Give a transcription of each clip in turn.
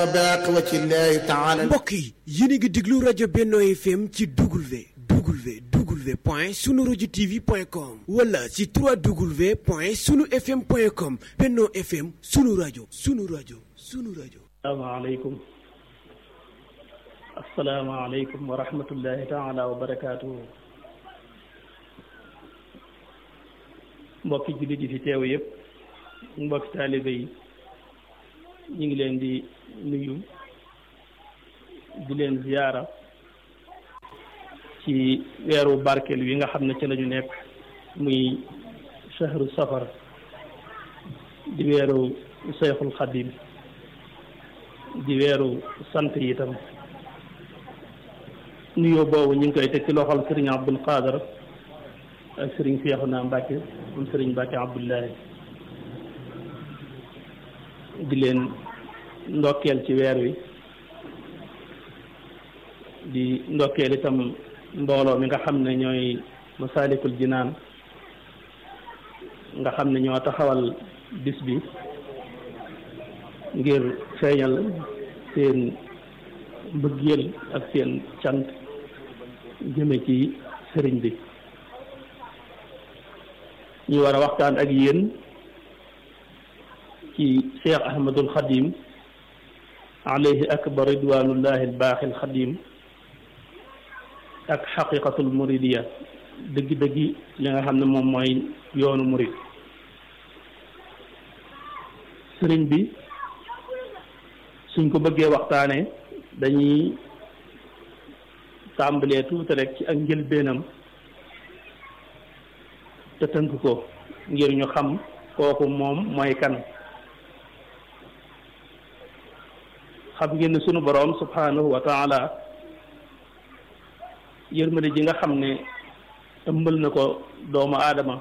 mbokk yi yéen a ngi déglu rajo Benno FM ci W W W point sunu rajo TV point com wala ci 3W point sunu FM point com Benno FM sunu rajo sunu rajo sunu rajo. asalaamaaleykum asalaamaaleykum wa rahmatullahi taala wa barakaatuhu mbokki jullit yi fi teew yëpp mbokki taalibe yi ñu ngi leen di nuyu di leen ziyaara ci weeru barkeel wi nga xam ne ci la ñu nekk muy shahru safar di weeru Seyxul Xadim di weeru sant yi itam nuyoo boobu ñu ngi koy teg ci loxol sëriñ Abdul Qaadar ak sëriñ Seexuna Mbàkke moom sëriñ Mbàkke Abdullahi di leen ndokkeel ci weer wi di ndokkeel itam mbooloo mi nga xam ne ñooy Masaalikul Jinaan nga xam ne ñoo taxawal bis bi ngir feeñal seen mbëggeel ak seen cant jëme ci sëriñ bi ñu war a waxtaan ak yéen ci Cheikh Ahmadul Xadim alayhi akbar ridwanullahi albaaxi alxadim ak xaqiqatul muridiya dëgg-dëggi li nga xam ne moom mooy yoonu murid sëriñ bi suñ ko bëggee waxtaane dañuy tàmbalee tuuti rek ci ak njëlbeenam te tënk ko ngir ñu xam kooku moom mooy kan xam ngeen ne sunu boroom subhanahu wa taala yërmande ji nga xam ne ëmbal na ko doomu aadama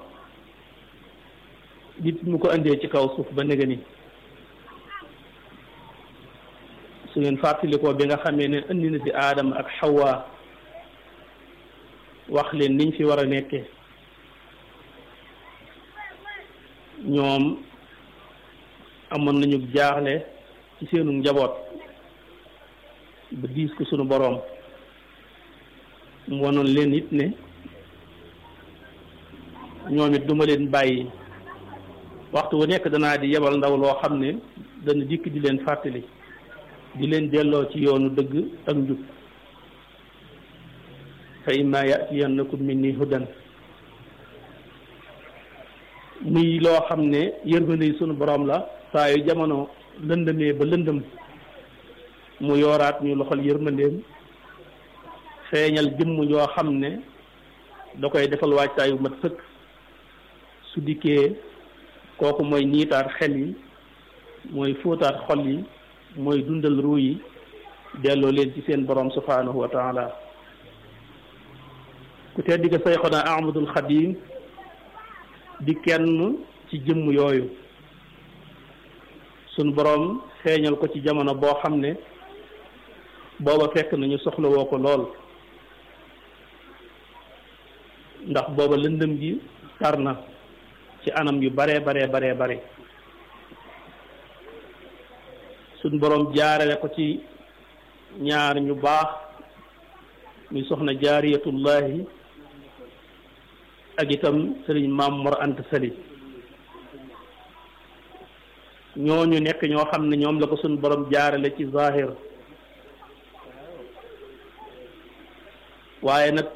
nit mu ko indee ci kaw suuf ba néga ni su ngeen fàttalikoo bi nga xamee ne indi na fi aadama ak xawwa wax leen niñ fi war a nekke ñoom amoon nañu jaaxle ci seenu njaboot ba diis ko sunu boroom mu wanoon leen it ne ñoom it duma leen bàyyi waxtu wu nekk danaa di yebal ndaw loo xam ne dana dikk di leen fàttali di leen delloo ci yoonu dëgg ak njub fa imma yatiyannakum minni hudan muy loo xam ne yërmande sunu borom la saa yu jamono lëndëmee ba lëndëm mu yooraat ñu loxol yërmandeem feeñal jëmm yoo xam ne da koy defal waajtaayu mat sëkk su dikkee kooku mooy niitaat xel yi mooy fóotaat xol yi mooy dundal ruu yi delloo leen ci seen borom subhanahu wa taala ku tedd ga Sayxuna Ahmadul Xadim di kenn ci jëmm yooyu sunu borom feeñal ko ci jamono boo xam ne booba fekk nañu soxla woo ko lool ndax booba lëndëm gi tar na ci anam yu baree baree baree bare suñ boroom jaarale ko ci ñaar ñu baax muy soxna jaariyatullahi ak itam sëriñ maam Mor Anta Sali ñooñu nekk ñoo xam ne ñoom la ko suñ boroom jaarale ci zahir waaye nag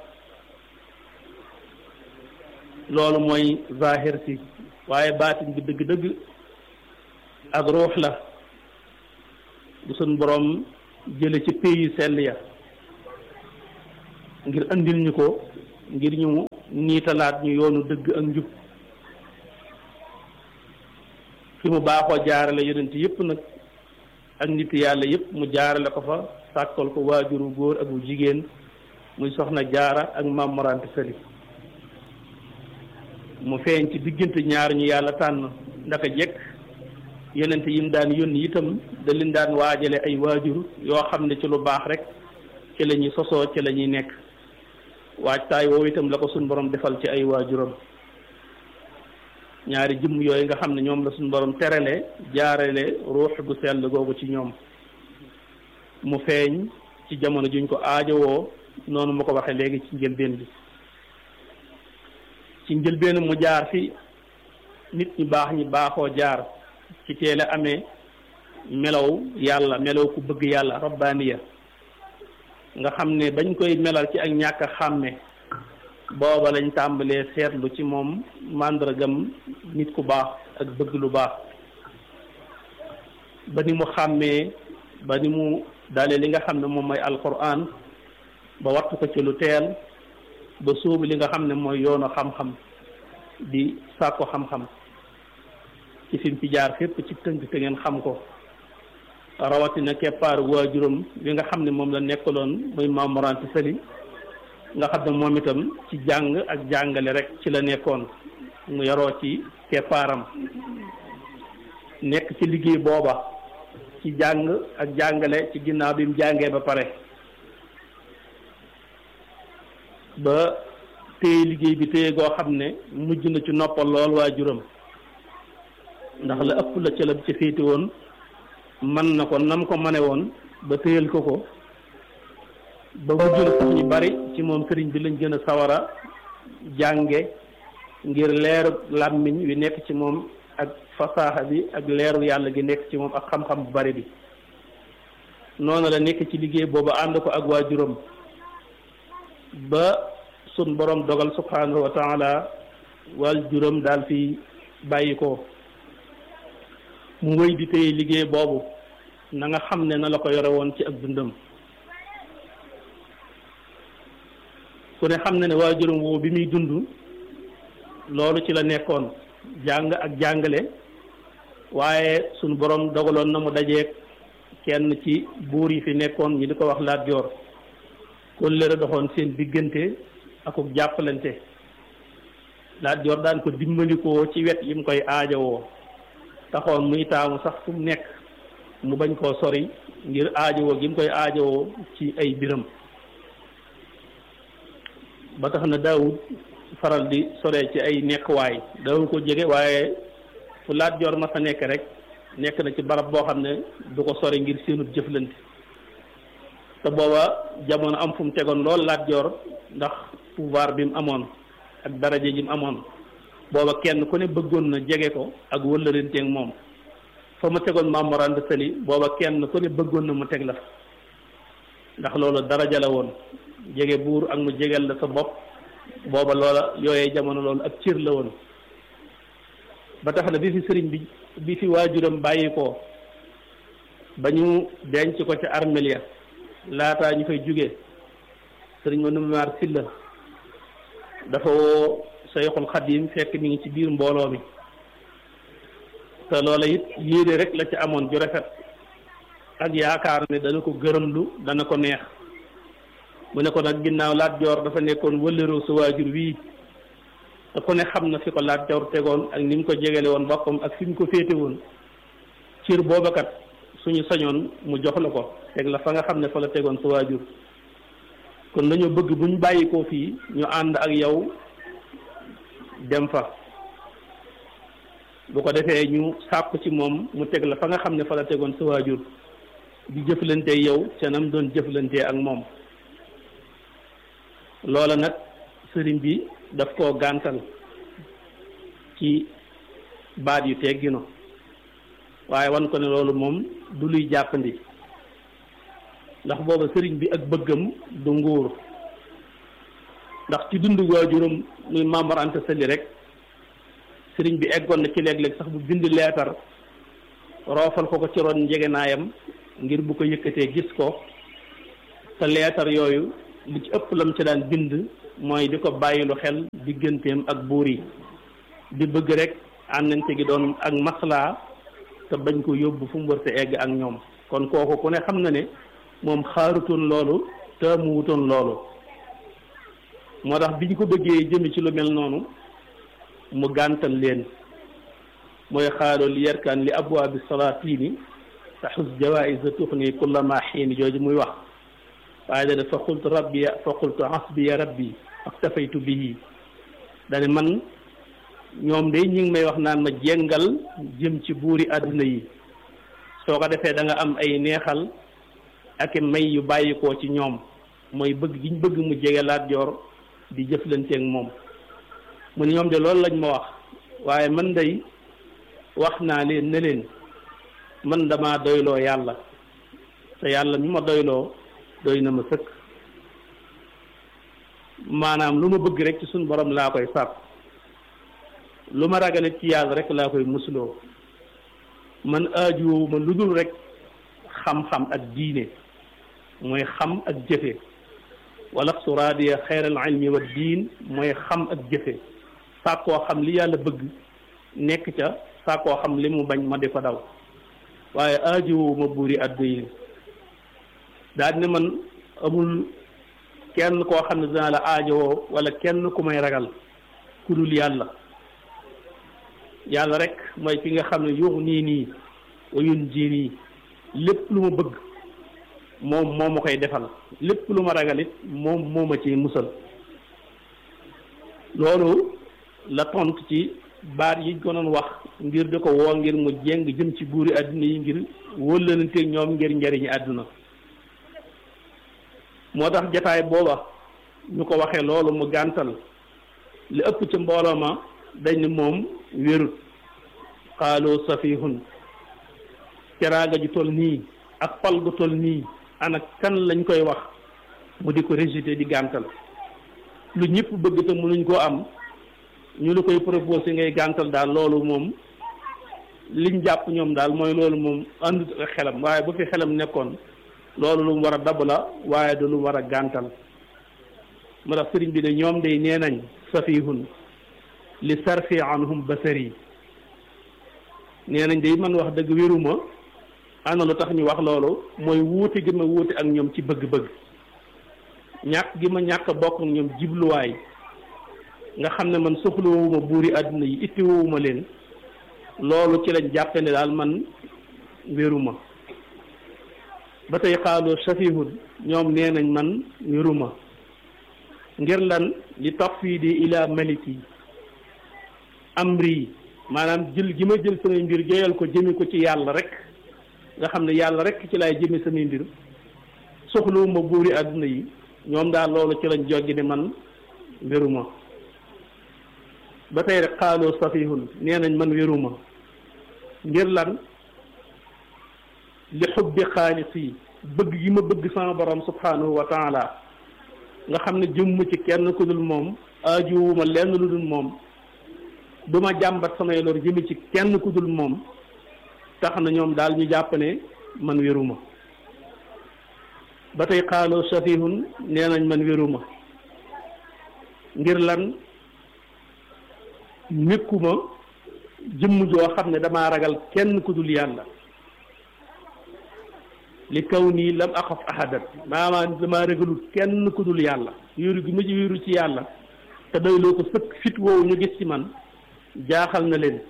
loolu mooy zahir si waaye baatin bi dëgg-dëgg ak ruux la bu suñ boroom jële ci pays sell ya ngir andil ñu ko ngir ñu niitalaat ñu yoonu dëgg ak njub fi mu baaxoo jaarale yonent yépp nag ak nit yàlla yépp mu jaarale ko fa sàkkal ko waajuru góor ak bu jigéen muy soxna jaara ak maam Mor Anta Sali mu feeñ ci diggante ñaar ñu yàlla tànn ndaka jekk yonent yi mu daan yónni itam da leen daan waajale ay waajur yoo xam ne ci lu baax rek ci la ñuy sosoo ci la ñuy nekk waajtaay woowu itam la ko suñ borom defal ci ay waajuram ñaari jëmm yooyu nga xam ne ñoom la suñ borom terale jaarale ruux gu sell googu ci ñoom mu feeñ ci jamono juñ ko aajowoo noonu ma ko waxee léegi ci njëlbeen bi ci njëlbeen mu jaar fi nit ñi baax ñi baaxoo jaar ci teel a amee melaw yàlla melaw ku bëgg yàlla rabbaaniya nga xam ne bañ koy melal ci ak ñàkk a xàmme booba lañ tàmbalee seetlu ci moom màndargam nit ku baax ak bëgg lu baax ba ni mu xàmmee ba ni mu dalee li nga xam ne moom mooy alquran ba wattu ko ci lu teel ba sóobu li nga xam ne mooy yoonu xam-xam di sàkko xam-xam ci fi mu ci jaar fépp ci tënk te ngeen xam ko rawatina keppaar waajuram bi nga xam ne moom la nekkaloon muy Maam Mor Anta Sali nga xam ne moom itam ci jàng ak jàngale rek ci la nekkoon mu yaroo ci keppaaram nekk ci liggéey booba ci jàng ak jàngale ci ginnaaw bi mu jàngee ba pare ba téye liggéey bi téye goo xam ne mujj na ci noppal lool waajuram ndax la ëpp la ca la ca féete woon man na ko nam ko mane woon ba téyal ko ko ba mujj na sax ñu bari ci moom sëriñ bi lañ gën a sawara jànge ngir leeru làmmiñ wi nekk ci moom ak fasaaxa bi ak leeru yàlla gi nekk ci moom ak xam-xam bu bari bi noonu la nekk ci liggéey boobu ànd ko ak waajuram ba sun borom dogal subhanahu wa taala waajuram daal fi bàyyi ko mu wéy di téye liggéey boobu na nga xam ne na la ko yore woon ci ak dundam ku ne xam ne ne waajuram woowu bi muy dund loolu ci la nekkoon jàng ak jàngale waaye sunu borom dogaloon na mu dajeeg kenn ci buur yi fi nekkoon ñi di ko wax Lat Joor kóllëre doxoon seen diggante akuk jàppalante Lat Joor daan ko dimbalikoo ci wet yi mu koy aajowoo taxoon muy taamu sax fu mu nekk mu bañ koo sori ngir aajowoo gi mu koy aajowoo ci ay biram ba tax na daawud faral di sore ci ay nekkuwaay daawul ko jege waaye fu Lat Joor ma sa nekk rek nekk na ci barab boo xam ne du ko sori ngir seenut jëflante te booba jamono am fu mu tegoon lool Lat Joor ndax pouvoir bi mu amoon ak daraja ji mu amoon booba kenn ku ne bëggoon na jege ko ak wëllëranteeg moom fa mu tegoon Maam Mor Anta Sali booba kenn ku ne bëggoon na mu teg la ndax loolu daraja la woon jege buur ak mu jegel la sa bopp booba loola yooyee jamono loolu ak cër la woon ba tax na bi fi sëriñ bi bi fi waajuram bàyyi ko ba ñu denc ko ca armeel ya laataa ñu fay jóge sëriñ ma numaar silla dafa woo Sayxul Xadim fekk mi ngi ci biir mbooloo mi te loola it yéene rek la ci amoon ju rafet ak yaakaar ne dana ko gërëmlu dana ko neex mu ne ko nag ginnaaw Lat Joor dafa nekkoon wëllëroo sa waajur wii te ku ne xam na fi ko Lat Joor tegoon ak ni mu ko jegele woon boppam ak fi mu ko féete woon cër boobakat suñu sañoon mu jox la ko teg la fa nga xam ne fa la tegoon sa waajur kon dañoo bëgg bu ñu bàyyi ko fii ñu ànd ak yow dem fa bu ko defee ñu sàkku ci moom mu teg la fa nga xam ne fa la tegoon sa waajur di jëflante yow ca nam doon jëflante ak moom loola nag sëriñ bi daf koo gàntal ci baat yu teggino waaye wan ko ne loolu moom du luy jàppandi ndax booba sëriñ bi ak bëggam du nguur ndax ci dundu waajuram muy Maam Mor Anta Sali rek sëriñ bi eggoon na ci léeg-léeg sax bu bind leetar roofal ko ko ci ron njegenaayam ngir bu ko yëkkatee gis ko te leetar yooyu li ci ëpp lam ci daan bind mooy di ko bàyyilu xel digganteem ak buur yi di bëgg rek àndante gi doon ak maslaa te bañ ko yóbbu fu mu wërte egg ak ñoom kon kooku ku ne xam na ne moom xaarutoon loolu te mu wutoon loolu moo tax bi ñu ko bëggee jëme ci lu mel noonu mu gàntal leen mooy xaaloo li yarkaan li abwaabi salaatini taxus jawaïsa tuxni kulla ma xiini jooju muy wax waaye dane fa qultu rabbi fa qultu hasbiya rabbi aktafaytu bihi dane man ñoom de ñi ngi may wax naan ma jengal jëm ci buuri àdduna yi soo ko defee da nga am ay neexal ak may yu bàyyikoo ci ñoom mooy bëgg giñ bëgg mu jege Lat Joor di jëflanteeg moom mu ne ñoom de loolu lañ ma wax waaye man day wax naa leen ne leen man dama doyloo yàlla te yàlla mi ma doyloo doy na ma sëkk maanaam lu ma bëgg rek ci suñu borom laa koy sàpp lu ma ragale ci yàlla rek laa koy musuloo man aajuwoo ma lu dul rek xam-xam ak diine mooy xam ak jëfe wala suraadiya xeyral ilmi wa diin mooy xam ak jëfe sàkkoo xam li yàlla bëgg nekk ca sàkkoo xam li mu bañ ma di ko daw waaye aajuwoo ma buuri addu yi daal ne man amul kenn koo xam ne dina la aajowoo wala kenn ku may ragal ku dul yàlla yàlla rek mooy ki nga xam ne yuux nii nii wayun ji nii lépp lu ma bëgg moom moo ma koy defal lépp lu ma ragal it moom moo ma ci musal loolu la tontu ci baat yi ko doon wax ngir di ko woo ngir mu jéng jëm ci buuri àdduna yi ngir wëllanteeg ñoom ngir njariñi àdduna moo tax jataay booba ñu ko waxee loolu mu gàntal li ëpp ci mbooloo ma dañ ne moom wérut xaaloo safihun ceraaga ju toll nii ak pal gu toll nii ana kan lañ koy wax mu di ko rejeté di gàntal lu ñëpp bëgg te mënuñ koo am ñu la koy proposé ngay gàntal daal loolu moom liñ jàpp ñoom daal mooy loolu moom àndut ak xelam waaye bu fi xelam nekkoon loolu lu mu war a dab la waaye du lu war a gàntal moo tax sëriñ bi ne ñoom day nee nañ safihun li sarfi anhum basari nee nañ day man wax dëgg wéruma ana lu tax ñu wax loolu mooy wuute gi ma wuute ak ñoom ci bëgg-bëgg ñàkk gi ma ñàkk bokk ak ñoom jibluwaay nga xam ne man soxlawuma buuri àdduna yi ittiwuma leen loolu ci lañ jàppe ne daal man wéruma ba tey xaaloo safihun ñoom nee nañ man wéruma ngir lan li tafwidi ila maliki amri maanaam jël gi ma jël samay mbir joyal ko jëme ko ci yàlla rek nga xam ne yàlla rek ci laay jëme samay mbir soxlawuma buuri àdduna yi ñoom daal loolu ci lañ joggi ne man wéruma ba tey rek xaaloo safihun nee nañ man wéruma ngir lan li xubbi xaalis yi bëgg gi ma bëgg sama borom subhanahu wa taala nga xam ne jëmm ci kenn ku dul moom aajuwuma lenn lu dul moom du ma jàmbat samay lor jëmi ci kenn ku dul moom tax na ñoom daal ñu jàpp ne man wéruma ba tey xaaloo safihun nee nañ man wéruma ngir lan nekkuma jëmm joo xam ne damaa ragal kenn ku dul yàlla li kaw nii lam axaf ahadan maanaam damaa ragalul kenn ku dul yàlla wéeru gi ma ci wéeru ci yàlla te doyloo ko sëkk fit woowu ñu gis ci man jaaxal na leen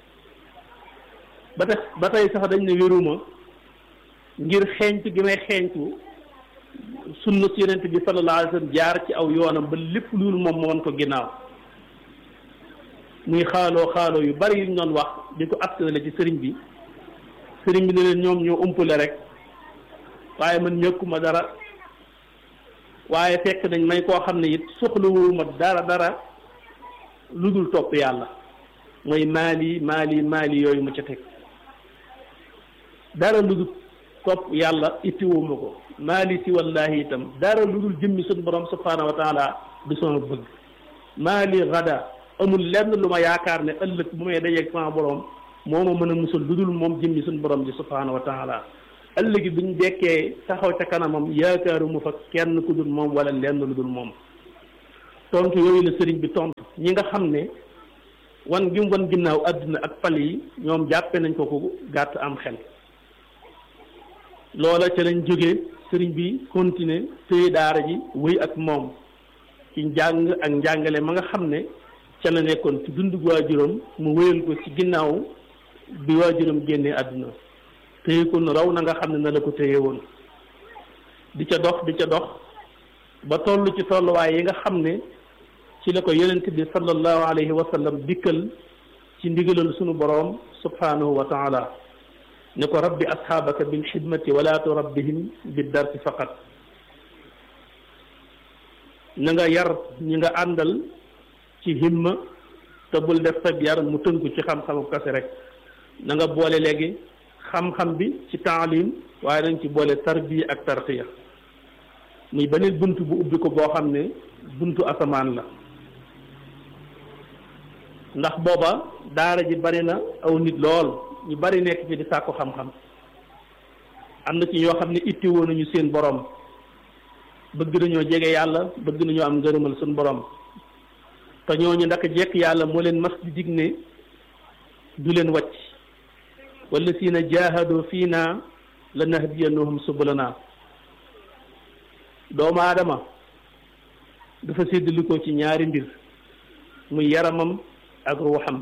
ba tax ba tey sax dañ ne wéruma ngir xeeñtu gi may xeeñtu sunna si yonent bi sallallahu alayhi wa sallam jaar ci aw yoonam ba lépp loolu moom moo woon ko ginnaaw muy xaaloo xaaloo yu bari yuñ doon wax di ko askanale ci sëriñ bi sëriñ bi ne leen ñoom ñoo umpale rek waaye man ñëkkuma dara waaye fekk nañ may koo xam ne it soxlawuma dara dara lu dul topp yàlla mooy maali maali maali yooyu mu ca teg dara lu dul topp yàlla ittiwuma ko maali si wallahi itam dara lu dul jëmmi suñu borom subhanahu wa taala du sama bëgg maali gada amul lenn lu ma yaakaar ne ëllëg bu may dajeeg sama borom moo ma mën a musal lu dul moom jëmmi suñu borom ji subhanahu wa taala ëllëgi buñ dekkee taxaw ca kanamam yaakaaruma fa kenn ku dul moom wala lenn lu dul moom tontu yooyu la sëriñ bi tontu ñi nga xam ne wan gi mu wan ginnaaw àdduna ak pal yi ñoom jàppe nañ ko ko gàtt am xel loola ca lañ jógee sëriñ bi continuer téye daara ji wéy ak moom ci njàng ak njàngale ma nga xam ne ca la nekkoon ci dundug waajuram mu wéyal ko ci ginnaaw bi waajuram génnee àdduna téye ko nu raw na nga xam ne na la ko téye woon di ca dox di ca dox ba toll ci tolluwaay yi nga xam ne ci la ko yonent bi sallallahu alayhi wa sallam dikkal ci ndigalal sunu boroom subhanahu wa taala ne ko rabbi asxaabaka bil xidmati wala turabbihim bi darsi faqat na nga yar ñi nga àndal ci himma te bul def sab yar mu tënku ci xam-xamu kase rek na nga boole léegi xam-xam bi ci taalim waaye nañ ci boole tarbiya ak tarqiya muy beneen bunt bu ubbi ko boo xam ne buntu asamaan la ndax booba daara ji bari na aw nit lool ñu bari nekk fi di sàkku xam-xam am na ci ñoo xam ne itti woon nañu seen borom bëgg nañoo jege yàlla bëgg nañoo am ngërëmal suñu borom te ñooñu ndaka jekk yàlla moo leen mas di dig ne du leen wàcc wala si na jaahadoo fii naa la nahdiyannahum subulana doomu aadama dafa séddali ko ci ñaari mbir muy yaramam ak ruuxam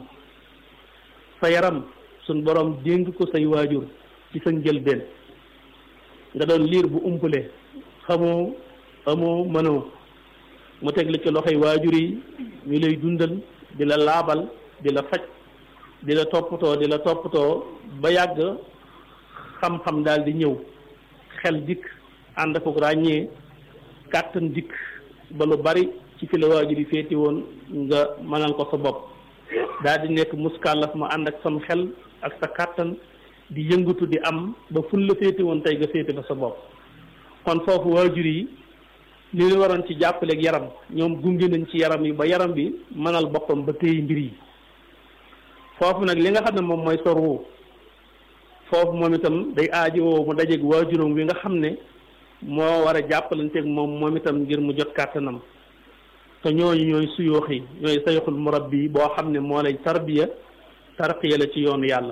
sa yaram suñ borom dénk ko say waajur ci sa njëlbeen nga doon liir bu umpale xamoo amoo mënoo mu teg la ci loxoy waajur yi ñu lay dundal di la laabal di la faj di la toppatoo di la toppatoo ba yàgg xam-xam daal di ñëw xel dikk ànd ko ràññee kàttan dikk ba lu bari ci fi la waajur yi féeti woon nga mënal ko sa bopp daal di nekk muskàllaf ma ànd ak sam xel ak sa kàttan di yëngatu di am ba ful la féeti woon tey nga féeti fa sa bopp kon foofu waajur yi li ñu waroon ci jàppaleeg yaram ñoom gunge nañ ci yaram yi ba yaram bi mënal boppam ba téye mbir yi foofu nag li nga xam ne moom mooy sorwu foofu moom itam day aajowoo mu dajeeg waajuram wi nga xam ne moo war a jàppalanteeg moom moom itam ngir mu jot kàttanam te ñooñu ñooy suyoox yi ñooy sayxul murabbi boo xam ne moo lay tarbiya tarqiya la ci yoonu yàlla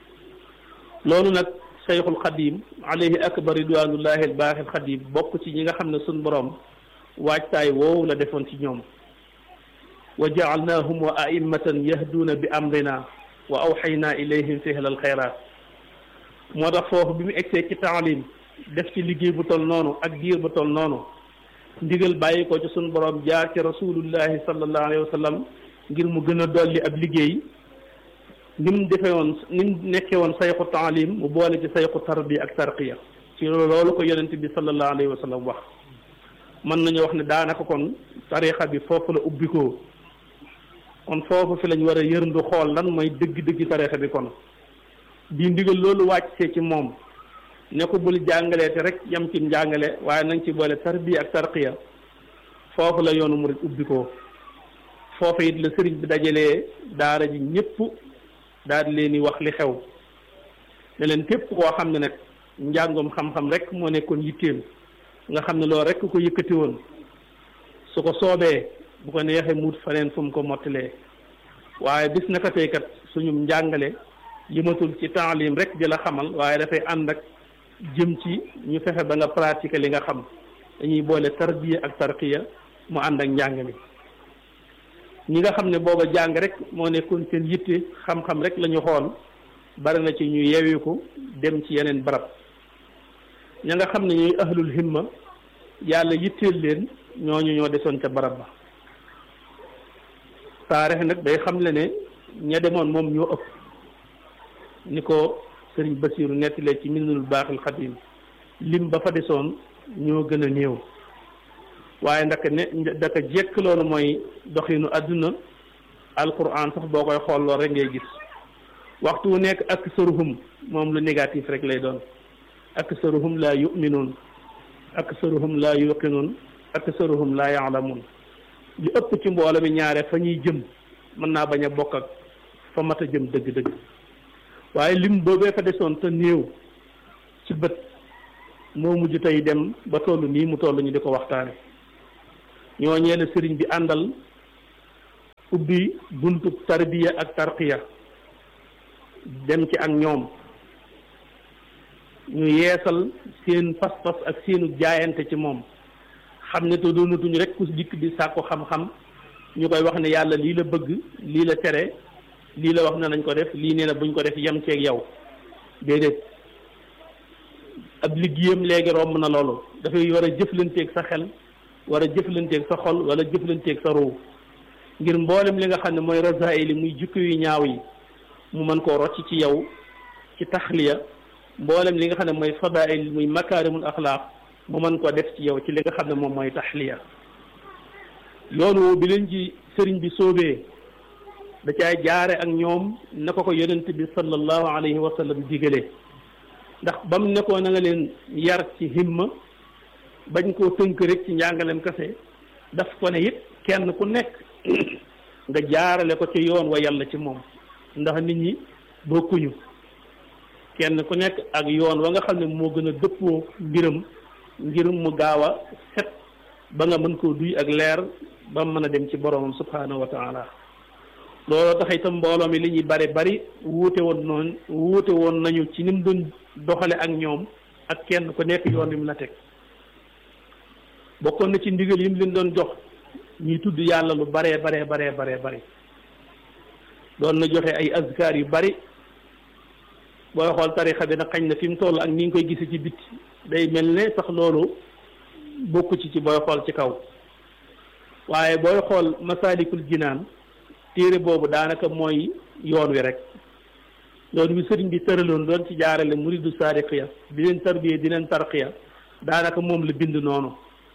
loolu nag sayxul xadim alayhi akbar ridwanullahi albaaxil xadim bokk ci ñi nga xam ne suñ borom waajtaay woowu la defoon ci ñoom wa jaalnaahum wa a'immatan yahduuna bi amrina wa awxaynaa ilayhim fihlal xayraat moo tax foofu bi mu egsee ci taalim def ci liggéey bu tol noonu ak diir bu tol noonu ndigal bàyyi ko ci suñu borom jaar ci rasulullahi sallallahu alayhi wa sallam ngir mu gën a dolli ab liggéey ni mu defee woon ni mu nekkee woon sayxu taalim mu boole ci sayxu tarbiya ak tarqiya ci loolu ko yonent bi sallallahu alayhi wa sallam wax mën nañu wax ne daanaka kon tarixa bi foofu la ubbikoo kon foofu fi lañ war a yërndu xool lan mooy dëgg-dëgg tarixa bi kon di ndigal loolu wàccee ci moom ne ko bul jàngalee te rek yam ci njàngale waaye nañ ci boole tarbiya ak tarqiya foofu la yoonu murid ubbikoo foofu it la sëriñ bi dajalee daara ji ñëpp daal di leen di wax li xew ne leen képp koo xam ne nag njàngum xam-xam rek moo nekkoon yitteem nga xam ne loolu rek ko yëkkati woon su ko soobee bu ko neexee muut faneen fu mu ko mottalee waaye bis naka tey kat suñu njàngale yëmatul ci taalim rek di la xamal waaye dafay ànd ak jëm ci ñu fexe ba nga pratiquer li nga xam dañuy boole tarbiya ak tarqiya mu ànd ak njàng mi ñi nga xam ne booba jàng rek moo nekkoon seen yitte xam-xam rek la ñu xool bari na ci ñu yewiku dem ci yeneen barab ña nga xam ne ñuy ahlul himma yàlla yitteel leen ñooñu ñoo desoon ca barab ba taarix nag day xam le ne ña demoon moom ñoo ëpp ni ko sëriñ Basiiru nettalee ci Minanul Baaxil Xadiim lim ba fa desoon ñoo gën a néew waaye ndaka ne ndaka jekk loolu mooy doxinu àdduna alquran sax boo koy xool lool rek ngay gis waxtu wu nekk ak saruhum moom lu négatif rek lay doon ak saruhum laa yuminuun ak saruhum laa yuqinuun ak saruhum laa yaalamuun li ëpp ci mbooloo mi ñaare fa ñuy jëm mën naa bañ a bokk ak fa mat a jëm dëgg-dëgg waaye lim boobee fa desoon te néew ci bët moo mujj tey dem ba toll nii mu toll ñu di ko waxtaane ñooñee la sëriñ bi àndal ubbi buntu tarbiya ak tarqiya dem ci ak ñoom ñu yeesal seen pas-pas ak seenu jaayante ci moom xam ne te doonatuñu rek ku dikk di sàkku xam-xam ñu koy wax ne yàlla lii la bëgg lii la tere lii la wax ne nañ ko def lii nee na buñ ko def yem ceeg yow déedéet ab liggéeyam léegi romb na loolu dafay war a jëflanteeg sa xel war a jëflanteeg sa xol wala jëflanteeg sa ruu ngir mboolem li nga xam ne mooy rasaayil yi muy jukki yu ñaaw yi mu mën koo rocc ci yow ci taxliya mboolem li nga xam ne mooy fadail muy makaarimul axlaaq mu mën ko def ci yow ci li nga xam ne moom mooy taxliya yoonu bi leen ci sëriñ bi soobee da caay jaare ak ñoom na ko ko yonent bi sallallahu alayhi wa sallam digale ndax bam ne ko na nga leen yar ci himma bañ koo tënk rek ci njàngalem kase daf ko ne it kenn ku nekk nga jaarale ko ci yoon wa yàlla ci moom ndax nit ñi bokkuñu kenn ku nekk ak yoon wa nga xam ne moo gën a dëppoo mbiram ngir mu gaaw a set ba nga mën koo duy ak leer ba mën a dem ci boromam subhanahu wa taala looloo tax itam mbooloo mi li ñuy bari bari wuute woon noonu wuute woon nañu ci ni mu doon doxale ak ñoom ak kenn ku nekk yoon wi mu la teg bokkoon na ci ndigal yi mu leen doon jox ñuy tudd yàlla lu baree baree baree baree bari doon na joxe ay azkar yu bari booy xool tarixa bi nag xañ na fi mu toll ak ni nga koy gise ci bitti day mel ne sax loolu bokku ci ci booy xool ci kaw waaye booy xool masaalikul jinaan téere boobu daanaka mooy yoon wi rek yoon wi sëriñ bi tëraloon doon ci jaarale muridu saadiqiya di leen tarbiyee di leen tarqiya daanaka moom la bind noonu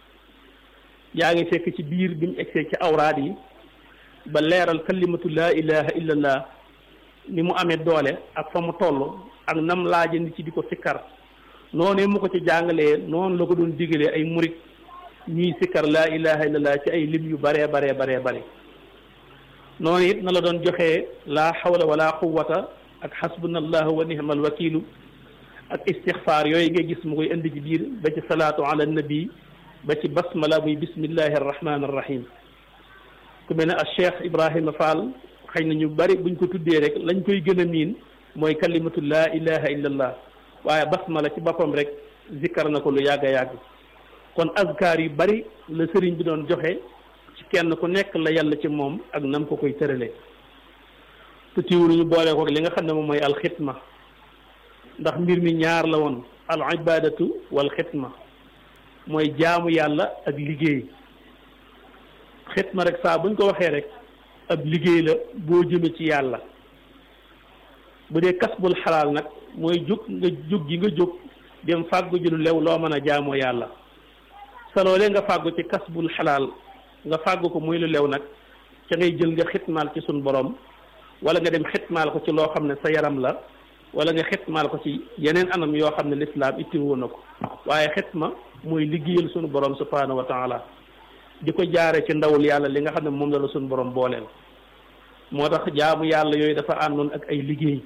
yaa ngi fekk ci biir bi mu egsee ci awraad yi ba leeral kalimatu laa ilaha illallah ni mu amee doole ak fa mu toll ak nam laaja nit ci di ko sikkar noonee mu ko ci jàngalee noonu la ko doon digalee ay murit ñuy sikkar laa ilaha illallah ci ay lim yu baree baree baree bare noonu it na la doon joxee laa xawla wala quwata ak xasbunallahu wa nihmal wakilu ak istixfaar yooyu ngay gis mu koy indi ci biir ba ci salaatu ala nabi ba ci basmala muy bismillahi arrahmani arrahim ku mel ne al cheikh ibrahima fall xëy na ñu bari buñ ko tuddee rek lañ koy gën a miin mooy kalimatu laa ilaha illallah waaye basmala ci boppam rek zikkar na ko lu yàgg a yàgg kon azkar yu bari la sëriñ bi doon joxe ci kenn ku nekk la yàlla ci moom ak nam ko koy tëralee te tiwul ñu boole ko li nga xam ne moom mooy alxitma ndax mbir mi ñaar la woon al ibadatu wal xitma mooy jaamu yàlla ak liggéey xitma rek saa buñ ko waxee rek ab liggéey la boo jëme ci yàlla bu dee kasbul xalaal nag mooy jóg nga jóg gi nga jóg dem fàggu ji lu lew loo mën a jaamoo yàlla sa loolee nga fàggu ci kasbul xalaal nga fàggu ko muy lu lew nag ca ngay jël nga xitmaal ci sun borom wala nga dem xitmaal ko ci loo xam ne sa yaram la wala nga xitmaal ko ci yeneen anam yoo xam ne lislaam ittiwoo na ko waaye xitma mooy liggéeyal sunu borom subhanahu wa taala di ko jaare ci ndawul yàlla li nga xam ne moom la la sunu borom booleel moo tax jaamu yàlla yooyu dafa àndoon ak ay liggéey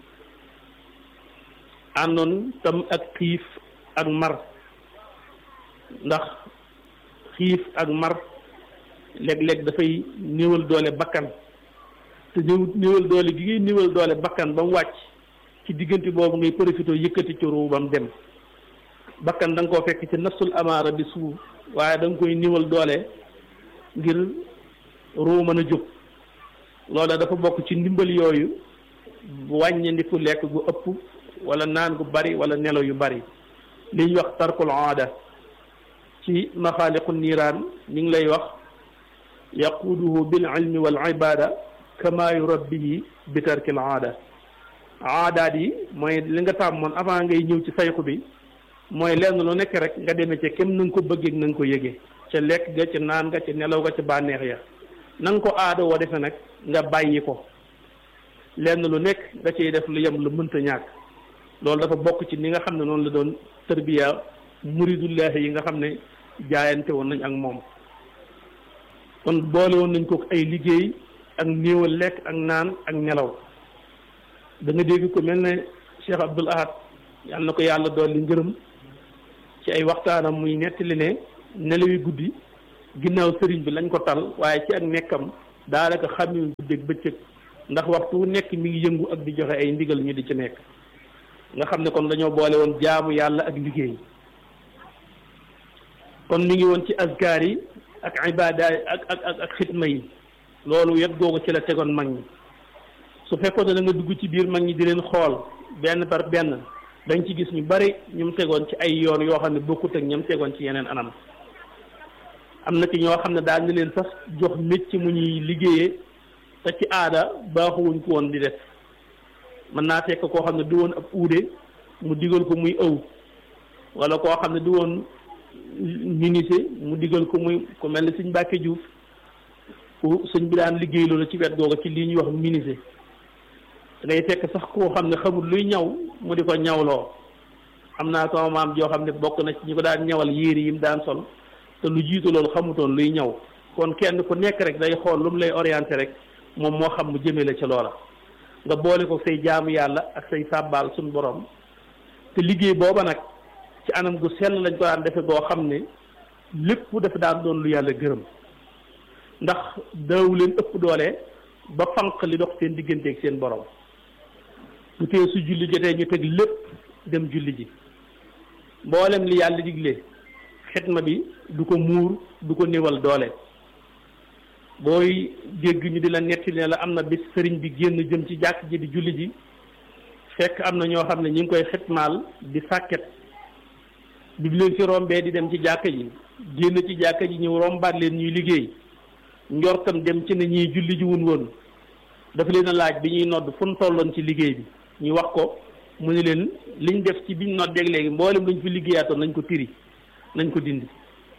àndoon tam ak xiif ak mar ndax xiif ak mar léeg-léeg dafay néewal doole bakkan te néew néewal doole gi ngay néewal doole bakkan ba mu wàcc ci diggante boobu ngay profité yëkkati ci ruu ba mu dem bakkan da nga koo fekk ci nafsul amaara bi suuf waaye da nga koy néewal doole ngir ruu mën a jóg loola dafa bokk ci ndimbal yooyu wàññandiku lekk gu ëpp wala naan gu bari wala nelaw yu bari li ñuy wax tarkul aada ci maxaaliqu niiraan ñu ngi lay wax yaquuduhu bil ilmi wal ibada kama yurabbihi bi tarkil aada aadaat yi mooy li nga tàmmoon avant ngay ñëw ci sayxu bi mooy lenn lu nekk rek nga demee ca kem na nga ko bëggee na nga ko yëgee ca lekk ga ca naan ga ca nelaw ga ca bànneex ya na nga ko aada woo defe nag nga bàyyi ko lenn lu nekk nga ciy def lu yem lu mënta ñàkk loolu dafa bokk ci ni nga xam ne noonu la doon tërbiya muridullahi yi nga xam ne jaayante woon nañ ak moom kon boole woon nañ ko ay liggéey ak néewal lekk ak naan ak nelaw da nga dégg ko mel ne Cheikh Abdoul Ahad yàlla na ko yàlla dool li ngërëm ci ay waxtaanam muy nettali ne nelawi guddi ginnaaw sëriñ bi lañ ko tal waaye ci ak nekkam daanaka xamee guddeeg bëccëg ndax waxtu wu nekk mi ngi yëngu ak di joxe ay ndigal ñu di ci nekk nga xam ne kon dañoo boole woon jaamu yàlla ak liggéey kon mi ngi woon ci azkaar yi ak ibada ak ak ak ak xitma yi loolu yet googu ci la tegoon mag ñi su fekkoon ne da nga dugg ci biir mag ñi di leen xool benn par benn dañ ci gis ñu bari ñu mu tegoon ci ay yoon yoo xam ne bokkut ak ñam tegoon ci yeneen anam am na ci ñoo xam ne daal ni leen sax jox mécc mu ñuy liggéeyee te ci aada baaxuwuñ ko woon di def mën naa fekk koo xam ne du woon ab uude mu digal ko muy ëw wala koo xam ne du woon ministre mu digal ko muy ku mel ni sëñ Mbàkke Juuf ku sëñ bi daan liggéey loolu ci wet googu ci lii ñuy wax ministre day fekk sax koo xam ne xamul luy ñaw mu di ko ñawloo am naa sama maam joo xam ne bokk na ci ñi ko daan ñawal yéeri yi mu daan sol te lu jiitu loolu xamutoon luy ñaw kon kenn ku nekk rek day xool lu mu lay orienté rek moom moo xam mu jëmee la ca loola nga boole ko say jaamu yàlla ak say sàbbaal suñu borom te liggéey booba nag ci anam gu sell lañ ko daan defe goo xam ne lépp dafa daan doon lu yàlla gërëm ndax daawu leen ëpp doole ba fanq li dox seen digganteeg seen borom bu tee su julli jotee ñu teg lépp dem julli ji mboolem li yàlla digle xitma bi du ko muur du ko néewal doole booy dégg ñu di la netti ne la am na bis sëriñ bi génn jëm ci jàkk ji di julli ji fekk am na ñoo xam ne ñu ngi koy xitmaal di sàkket bi leen fi rombee di dem ci jàkk ji génn ci jàkk ji ñëw rombaat leen ñuy liggéey njortam dem ci ne ñiy julli ji wun woon dafa leen a laaj bi ñuy nodd fu mu tolloon ci liggéey bi ñu wax ko mu ne leen liñ def ci biñ noddeeg léegi mboolem luñ fi liggéeyaatoon nañ ko tiri nañ ko dindi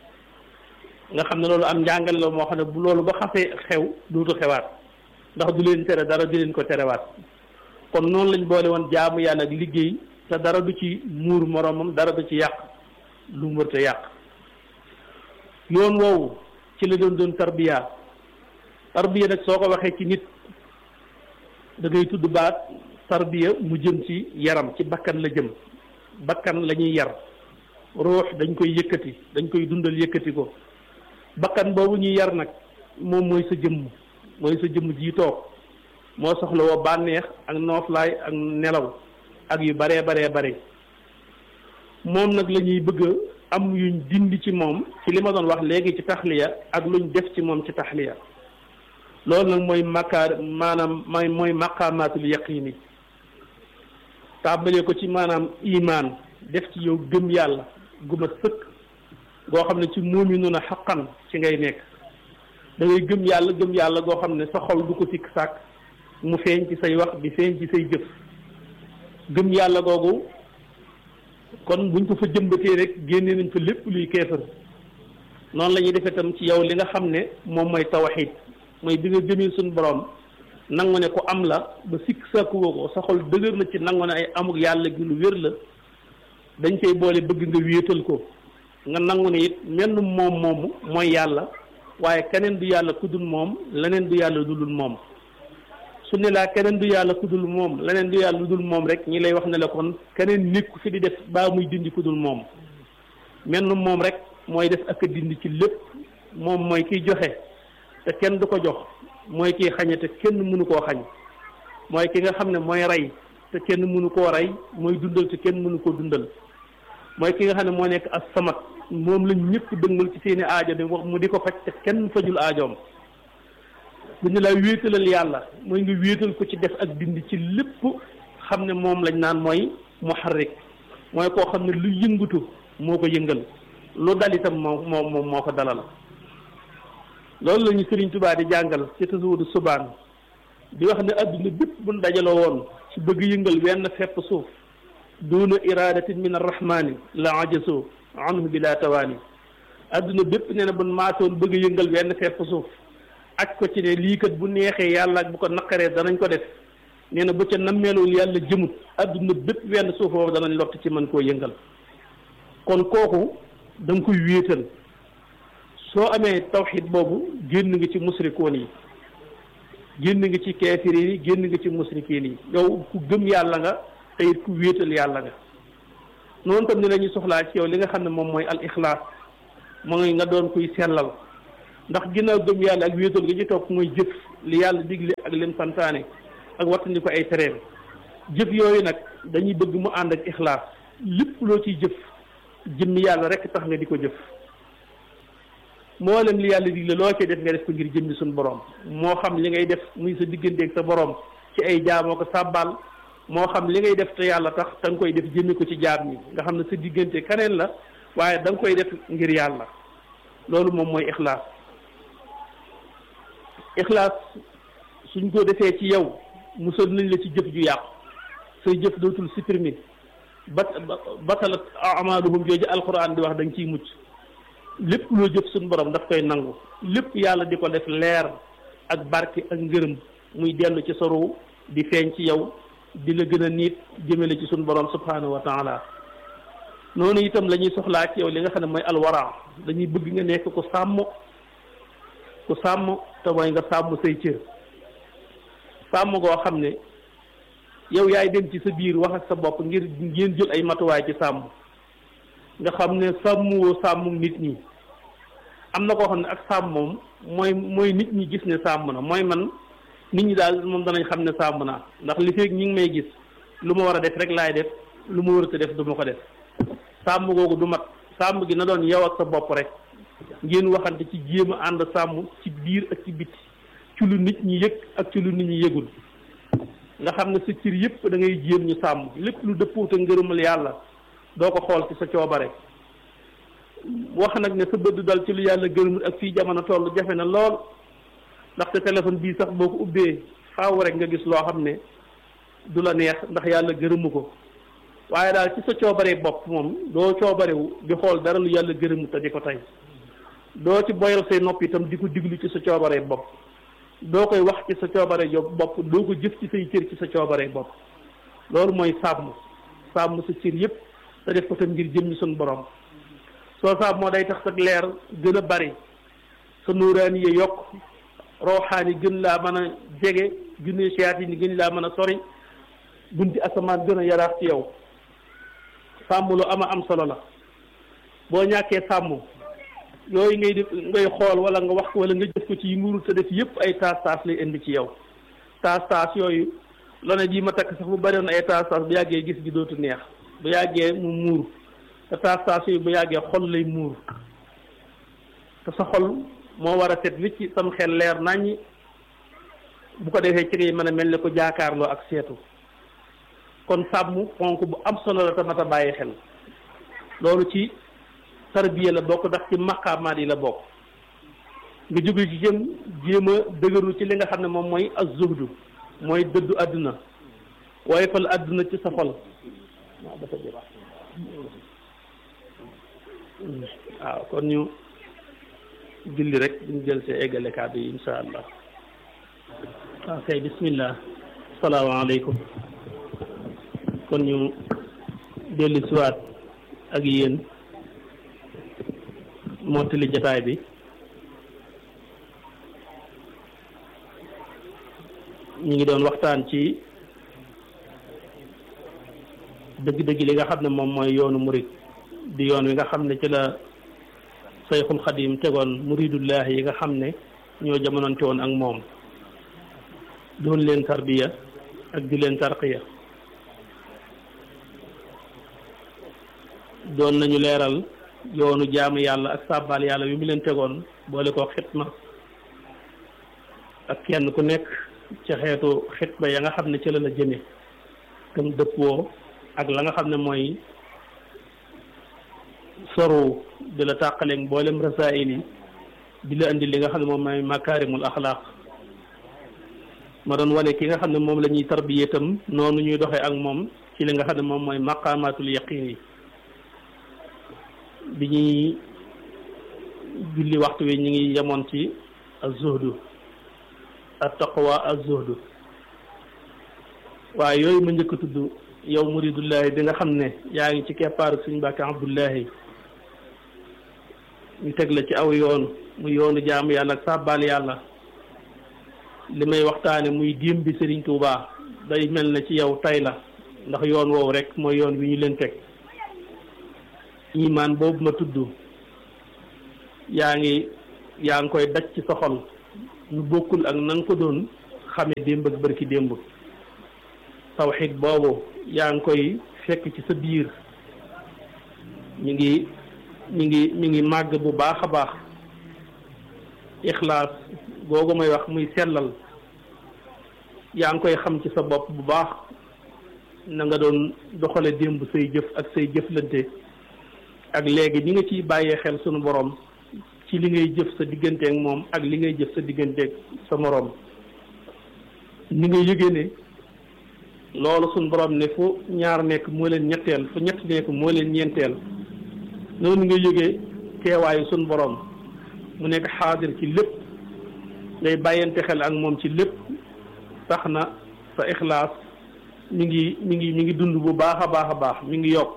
nga xam ne loolu am njàngale la moo xam ne bu loolu ba xasee xew dootu xewaat ndax du leen tere dara du leen ko terewaat kon noonu lañ boole woon jaamu yàlla ak liggéey te dara du ci muur moroomam dara du ci yàq lu mu wërte yàq yoon woowu ci la doon doon tarbiya tarbiya nag soo ko waxee ci nit da ngay tudd baat tarbiya mu jëm ci yaram ci bakkan la jëm bakkan la ñuy yar ruux dañ koy yëkkati dañ koy dundal yëkkati ko bakkan boobu ñuy yar nag moom mooy sa jëmm mooy sa jëmm ji toog moo soxla woo bànneex ak nooflaay ak nelaw ak yu baree baree bare moom nag la ñuy bëgg am yuñ dindi ci moom ci li ma doon wax léegi ci taxliya ak luñ def ci moom ci taxliya loolu nag mooy makkaar maanaam mooy mooy maqaamaatul yaqini tàmbalee ko ci maanaam imaan def ci yow gëm yàlla guma sëkk goo xam ne ci muuminuuna xaqan ci ngay nekk da ngay gëm yàlla gëm yàlla goo xam ne sa xol du ko sikk sàkk mu feeñ ci say wax di feeñ ci say jëf gëm yàlla googu kon buñ ko fa jëmbatee rek génne nañ fa lépp luy keefar noonu la ñuy defee tam ci yow li nga xam ne moom mooy tawxiid mooy bi nga gëmee suñu borom nangu ne ko am la ba sikk sàkkuwoo ko sa xol dëgër na ci nangu ne ay amuk yàlla gi lu wér la dañ koy boole bëgg nga wéetal ko nga nangu ne it menn moom moomu mooy yàlla waaye keneen du yàlla ku dul moom leneen du yàlla du dul moom su ne laa keneen du yàlla ku dul moom leneen du yàlla lu dul moom rek ñi lay wax ne la kon keneen nekku fi di def baa muy dindi ku dul moom menn moom rek mooy def ak a dindi ci lépp moom mooy kiy joxe te kenn du ko jox mooy kiy xañe te kenn mënu koo xañ mooy ki nga xam ne mooy rey te kenn mënu koo rey mooy dundal te kenn mënu koo dundal mooy ki nga xam ne moo nekk as samat moom lañ ñëpp dëngal ci seeni aajo di wax mu di ko faj te kenn fajul aajoom bu ñu lay wéetalal yàlla mooy nga wéetal ko ci def ak dindi ci lépp xam ne moom lañ naan mooy muharrik mooy koo xam ne lu yëngatu moo ko yëngal lu dal itam moo moo moom moo ko dalal loolu la ñu Sëriñ Tuubaa di jàngal ci tasawudu subaan di wax ne adduna bépp buñ dajaloo woon ci bëgg yëngal wenn fepp suuf duuna iradatin min arrahmani la ajaso anhu bila tawaani adduna bépp nee na buñ maatoon bëgg yëngal wenn fepp suuf aj ko ci ne lii kat bu neexee yàlla ak bu ko naqaree danañ ko def nee na bu ca nammeelul yàlla jëmut adduna bépp wenn suuf boobu danañ lott ci mën koo yëngal kon kooku da nga koy wéetal soo amee tawxid boobu génn nga ci musrikoon yi génn nga ci keefir yi génn nga ci musrikiin yi yow ku gëm yàlla nga te it ku wéetal yàlla nga noonu tam ni la ñuy soxlaa ci yow li nga xam ne moom mooy al ixlaas mooy nga doon kuy sellal ndax ginnaaw gëm yàlla ak wéetal gi ci topp mooy jëf li yàlla digle ak lim santaane ak wattandi ko ay tereem jëf yooyu nag dañuy bëgg mu ànd ak ixlaas lépp loo ciy jëf jëmmi yàlla rek tax nga di ko jëf mboolem li yàlla digle loo cee def nga def ko ngir jëmmi suñu borom moo xam li ngay def muy sa digganteeg sa borom ci ay jaamoo ko sàbbaal moo xam li ngay def te yàlla tax da nga koy def jëmmi ko ci jaam ñi nga xam ne sa diggante keneen la waaye da nga koy def ngir yàlla loolu moom mooy ixlaas ixlaas suñ ko defee ci yow musal nañ la ci jëf ju yàqu say jëf dootul supprimer bat batalat amaaluhum jooju alquran di wax da nga ciy mucc lépp loo jëf suñu borom daf koy nangu lépp yàlla di ko def leer ak barke ak ngërëm muy dellu ci sorow di feeñ ci yow di la gën a niit jëmale ci suñu borom subhanahu wa taala noonu itam la ñuy soxlaa ci yow li nga xam ne mooy alwara dañuy bëgg nga nekk ku sàmm ku sàmm te mooy nga sàmm say cër sàmm goo xam ne yow yaay dem ci sa biir wax ak sa bopp ngir ngeen jël ay matuwaay ci sàmm nga xam ne sàmmuwoo sàmm nit ñi am na koo xam ne ak sàmm moom mooy mooy nit ñi gis ne sàmm na mooy man nit ñi daal moom danañ xam ne sàmm naa ndax li feeg ñi ngi may gis lu ma war a def rek laay def lu ma warut a def du ma ko def sàmm googu du mat sàmm gi na doon yow ak sa bopp rek ngeen waxante ci jéem a ànd sàmm ci biir ak ci biti ci lu nit ñi yëg ak ci lu nit ñi yëgul nga xam ne sa cër yëpp da ngay jéem ñu sàmm lépp lu dëppoota ngërëmal yàlla doo ko xool ci sa coobare wax nag ne sa bëdd dal ci lu yàlla gërëmul ak fii jamono toll jafe na lool ndaxte téléphone bii sax boo ko ubbee faaw rek nga gis loo xam ne du la neex ndax yàlla gërëmu ko waaye daal ci sa coobaree bopp moom doo coobarewu di xool dara lu yàlla gërëmu te di ko tey doo ci boyal say nopp itam di ko diglu ci sa coobaree bopp doo koy wax ci sa coobare jo bopp doo ko jëf ci say cër ci sa coobaree bopp loolu mooy sàmm sàmm sa cër yëpp te def ko tam ngir jëmmi suñu borom soo sàmm moo day tax sa leer gën a bari sa nuuraani yi yokk rooxaani gën laa mën a jege junne siyaat yi ni gën laa mën a sori bunti asamaan gën a yaraax ci yow sàmm lu ama am solo la boo ñàkkee sàmm yooyu ngay def ngay xool wala nga wax ko wala nga jëf ko ci yi nguurul sa def yëpp ay taas taas lay indi ci yow taas taas yooyu lone ji ma takk sax bu bari woon ay taas taas bu yàggee gis gi dootu neex bu yàggee mu muur te taas taas yooyu bu yàggee xol lay muur te sa xol moo war a set wicc sam xel leer naññi bu ko defee ci ngay mën a mel ne ko jaakaarloo ak seetu kon sàmm ponk bu am solo la tamit a bàyyi xel loolu ci tarbiya la bokk ndax ci maqaamaat yi la bokk nga jóge ci jëm jéem a dëgëru ci li nga xam ne moom mooy az-zuhdu mooy dëddu àdduna waaye fal àdduna ci sa xol waaw dafa jël waaw kon ñu julli rek ñu jël see eggale kàddu yi insha allah ok bismillah salaamaaleykum kon ñu dellu siwaat ak yéen mottali jataay bi ñu ngi doon waxtaan ci dëgg-dëgg li nga xam ne moom mooy yoonu murid di yoon wi nga xam ne ci la sayxul xadim tegoon muridullah yi nga xam ne ñoo jamononte woon ak moom doon leen tarbiya ak di leen tarqiya doon nañu leeral yoonu jaamu yàlla ak sàbbaal yàlla wi mu leen tegoon boole ko xitma ak kenn ku nekk ca xeetu xitma ya nga xam ne ci la la jëme tam dëppoo ak la nga xam ne mooy soru di la tàqaleeg mboolem rasaayil yi di la indi li nga xam ne moom mooy makaarimul axlaaq ma doon wane ki nga xam ne moom la ñuy tarbiye itam noonu ñuy doxee ak moom ci li nga xam ne moom mooy maqaamaatul yaqin yi bi ñuy julli waxtu wi ñu ngi yemoon ci az-zuhdu at-taqwa az-zuhdu waaye yooyu ma njëkk a tudd yow muridullahi bi nga xam ne yaa ngi ci keppaaru suñu Mbàkke Abdullahi ñu teg la ci aw yoon mu yoonu jaamu yàlla ak sàbbaal yàlla li may waxtaane muy démb bi Sëriñ Tuubaa day mel na ci yow tay la ndax yoon woowu rek mooy yoon wi ñu leen teg imaan boobu ma tudd yaa ngi yaa ngi koy daj ci sa xol ñu bokkul ak na nga ko doon xame démb ak bërki démb tawxid boobu yaa ngi koy fekk ci sa biir ñu ngi ñu ngi ñu ngi màgg bu baax a baax ixlaas googu may wax muy sellal yaa ngi koy xam ci sa bopp bu baax na nga doon doxale démb say jëf ak say jëflante ak léegi ni nga ciy bàyyee xel sunu borom ci li ngay jëf sa digganteeg moom ak li ngay jëf sa digganteeg sa moroom ni nga yëgee ne loolu suñ borom ne fu ñaar nekk moo leen ñetteel fu ñett nekk moo leen ñeenteel noonu nga yëgee teewaayu suñ borom mu nekk xaadir ci lépp ngay bàyyante xel ak moom ci lépp tax na sa ixlaas mi ngi mi ngi mi ngi dund bu baax a baax a baax mi ngi yokk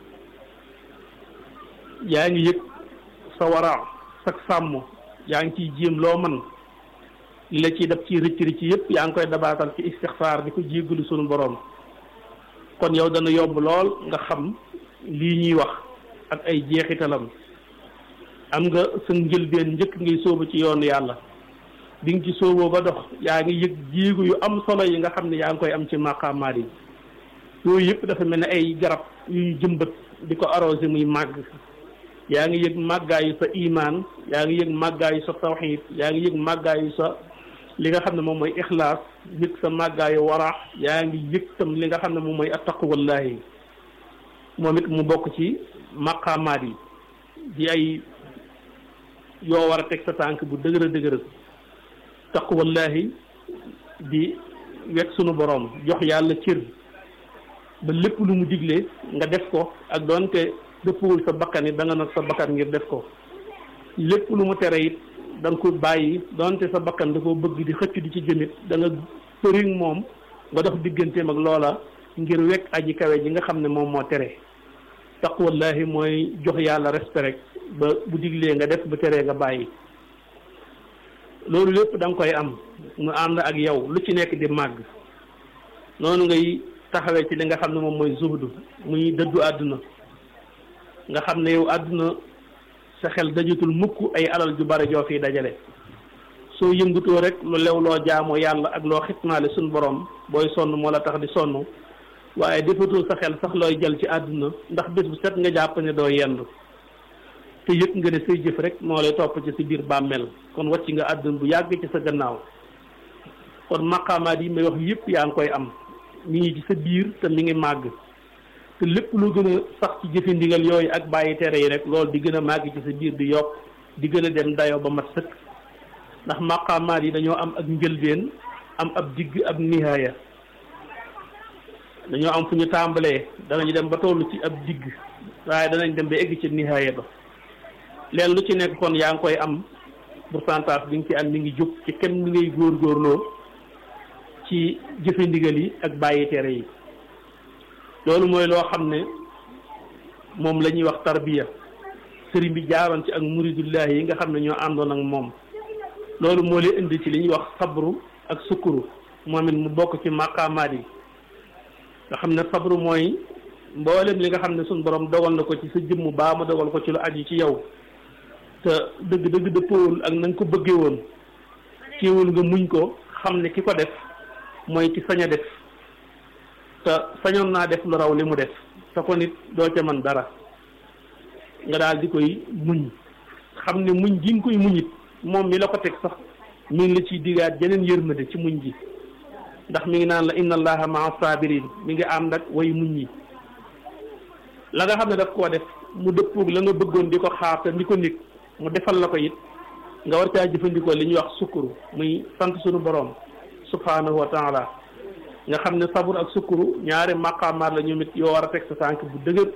yaa ngi yëg sa wara sa sàmm yaa ngi ciy jéem loo man li la ciy def ci rëcc rëcc yëpp yaa ngi koy dabaatal ci istixfaar di ko jéggalu sunu borom kon yow dana yomb lool nga xam lii ñuy wax ak ay jeexitalam am nga sa njëlbeen njëkk ngay sóobu ci yoonu yàlla bi nga ci sóoboo ba dox yaa ngi yëg jéego yu am solo yi nga xam ne yaa ngi koy am ci maqaamaat yi yooyu yëpp dafa mel ne ay garab yu ñu jëmbat di ko arrosé muy màgg yaa ngi yëg màggaayu sa imaan yaa ngi yëg màggaayu sa tawxiid yaa ngi yëg màggaayu sa li nga xam ne moom mooy ixlaas yëg sa màggaayu waraax yaa ngi yëg tam li nga xam ne moom mooy attaqwallahi moom it mu bokk ci maqaamaat yi di ay yoo war a teg sa tànk bu dëgër a dëgër taqwallahi di wekk sunu borom jox yàlla cër ba lépp lu mu digle nga def ko ak doonte dëppwul sa bakkan it da nga nag sa bakkan ngir def ko lépp lu mu tere it da nga ko bàyyi doonte sa bakkan da koo bëgg di xëcc di ci jëmit da nga përiŋ moom nga dox digganteem ak loola ngir wekk aji kawe ji nga xam ne moom moo tere taqwallahi mooy jox yàlla respect rek ba bu diglee nga def bu teree nga bàyyi loolu lépp da nga koy am mu ànd ak yow lu ci nekk di màgg noonu ngay taxawee ci li nga xam ne moom mooy zuhdu muy dëddu àdduna nga xam ne yow àdduna sa xel dajatul mukk ay alal ju bari joo fii dajale soo yëngutoo rek lu lew loo jaamoo yàlla ak loo xitmaale suñ borom booy sonn moo la tax di sonn waaye defatoo sa xel sax looy jël ci àdduna ndax bés bu set nga jàpp ne doo yendu te yëg nga ne say jëf rek moo lay topp ci si biir bàmmeel kon wàcc nga àdduna bu yàgg ci sa gannaaw kon maqaamaat yi may wax yëpp yaa ngi koy am mi ngi ci sa biir te mi ngi màgg te lépp lu gën a sax ci jëfi ndigal yooyu ak bàyyi tere yi rek loolu di gën a màgg ci sa biir di yokk di gën a dem dayoo ba mat sëkk ndax maqaamaat yi dañoo am ak njëlbeen am ab digg ab nihaaya dañoo am fu ñu tàmbalee danañu dem ba tollu ci ab digg waaye danañ dem ba egg ci nihaaya ba leen lu ci nekk kon yaa ngi koy am pourcentage bi nga ci am mi ngi jóg ci kenn mi ngay góorgóorloo ci jëfe ndigal yi ak bàyyi tere yi loolu mooy loo xam ne moom la ñuy wax tarbiya sëriñ bi jaaroon ci ak muridullahi yi nga xam ne ñoo àndoon ak moom loolu moo leen indi ci li ñuy wax sabru ak sukkuru moom it mu bokk ci maqaamaat yi nga xam ne sabru mooy mboolem li nga xam ne suñ borom dogal na ko ci sa jëmm baa ma dogal ko ci lu aju ci yow te dëgg dëgg dëppoowul ak na nga ko bëggee woon kiiwul nga muñ ko xam ne ki ko def mooy ki sañ a def te sañoon naa def lu raw li mu def te ko nit doo ca man dara nga daal di koy muñ xam ne muñ ji nga koy muñit moom mi la ko teg sax mi ngi la ciy digaat jeneen yërmande ci muñ ji ndax mi ngi naan la inna allaha maa sabirin mi ngi ànd ak way muñ yi la nga xam ne daf koo def mu dëppoog la nga bëggoon di ko xaar te di ko nit mu defal la ko it nga war caa jëfandikoo li ñuy wax sukkuru muy sant sunu borom subhanahu wa taala nga xam ne sabur ak sukkuru ñaari maqaamaat la ñoom it yoo war a teg sa tànk bu dëgër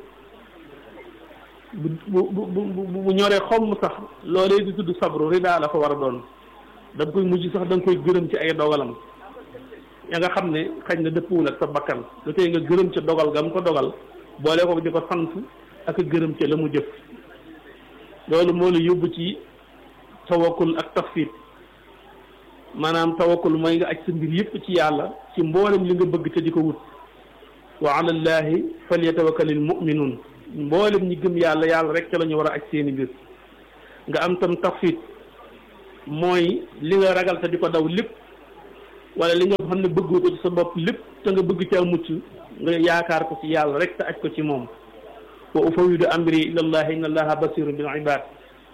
bu bu bu bu ñoree xomm sax loolee di tudd sabru ridaa la fa war a doon da nga koy mujj sax da nga koy gërëm ci ay dogalam ya nga xam ne xëy na dëppwul ak sa bakkan lu tey nga gërëm ca dogal ga mu ko dogal boole ko di ko sant ak gërëm ca la mu jëf loolu moo la yóbbu ci tawakkul ak tafsir maanaam tawakkul mooy nga aj sa mbir yëpp ci yàlla ci mboolem li nga bëgg te di ko wut wa ala llahi falyatawakkalil mu'minun mboolem ñi gëm yàlla yàlla rek ca la ñu war a aj seeni mbir nga am tam tafsir mooy li nga ragal te di ko daw lépp wala li nga xam ne bëggoo ko ci sa bopp lépp te nga bëgg caa mucc nga yaakaar ko ci yàlla rek te aj ko ci moom wa ufawidu amri ila llahi inna allaha basirun bil ibad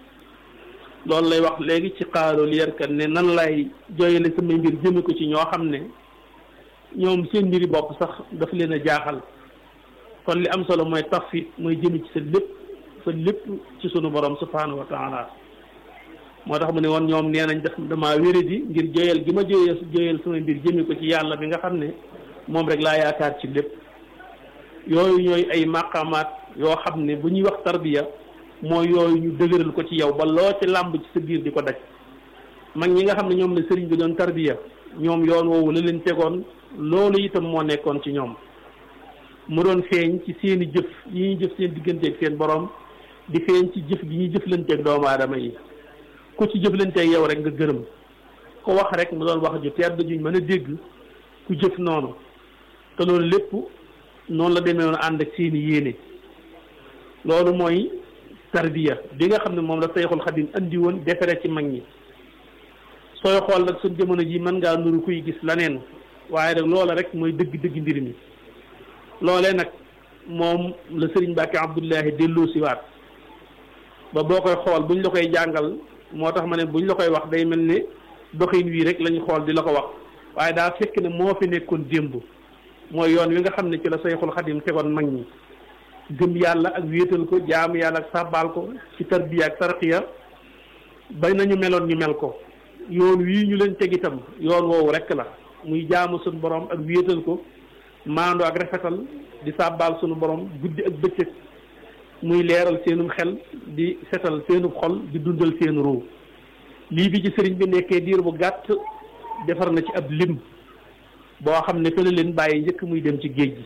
loolu lay wax léegi ci xaalo li yarkat ne nan lay jooyale samay mbir jëme ko ci ñoo xam ne ñoom seen mbiri bopp sax daf leen a jaaxal kon li am solo mooy tafit mooy jëme ci sa lépp sa lépp ci sunu borom subhanahu wa taala moo tax mu ne woon ñoom nee nañ def damaa wéradi ngir jooyal gi ma jooyal jooyal samay mbir jëme ko ci yàlla bi nga xam ne moom rek laa yaakaar ci lépp yooyu ñooy ay maqamaat yoo xam ne bu ñuy wax tarbiya mooy yooyu ñu dëgëral ko ci yow ba loo ci làmb ci sa biir di ko daj mag ñi nga xam ne ñoom la sëriñ bi doon tarbiya ñoom yoon woowu la leen tegoon loolu itam moo nekkoon ci ñoom mu doon feeñ ci seeni jëf yi ñuy jëf seen digganteeg seen borom di feeñ ci jëf gi ñuy jëflanteeg doomu aadama yi ku ci jëflanteeg yow rek nga gërëm ko wax rek mu doon wax ju tedd juñ mën a dégg ku jëf noonu te loolu lépp noonu la demee woon ànd ak seeni yéene loolu mooy tarbiya bi nga xam ne moom la Sayxul Xadim andi woon defere ci mag ñi sooy xool nag suñ jamono ji mën ngaa nuru kuy gis laneen waaye nag loola rek mooy dëgg-dëgg mbir mi loolee nag moom la sëriñ Mbàkke Abdullahi delloo si waat ba boo koy xool buñ la koy jàngal moo tax ma ne buñ la koy wax day mel ne doxin wii rek lañu xool di la ko wax waaye daa fekk ne moo fi nekkoon démb mooy yoon wi nga xam ne ci la Sayxul Xadim tegoon mag ñi gëm yàlla ak wéetal ko jaamu yàlla ak sàbbaal ko ci tarbiya ak tarqiya bay nañu meloon ñu mel ko yoon wii ñu leen teg itam yoon woowu rek la muy jaamu suñu borom ak wéetal ko maando ak rafetal di sàbbaal suñu borom guddi ak bëccëg muy leeral seenum xel di setal seenub xol di dundal seen ruu lii bi ci sëriñ bi nekkee diir bu gàtt defar na ci ab lim boo xam ne fële leen bàyyi njëkk muy dem ci géej gi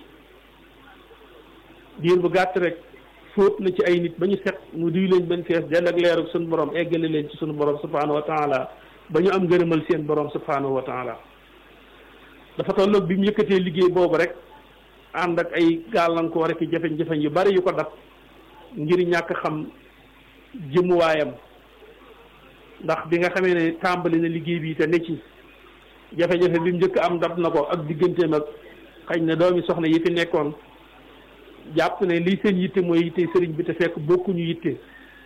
diir bu gàtt rek fóot na ci ay nit ba ñu set mu duy leen benn fees dell ak leer ak suñu borom eggale leen ci suñu borom subhanahu wa taala ba ñu am ngërëmal seen borom subhanahu wa taala dafa tolloog bi mu yëkkatee liggéey boobu rek ànd ak ay gàllankoor rek jafe-jafe yu bari yu ko dab ngir ñàkk xam jëmuwaayam ndax bi nga xamee ne tàmbali na liggéey bi te ne ci jafe-jafe bi mu njëkk am dab na ko ak digganteem ak xëy na doomi soxna yi fi nekkoon jàpp ne lii seen yitte mooy yitte sëriñ bi te fekk bokkuñu yitte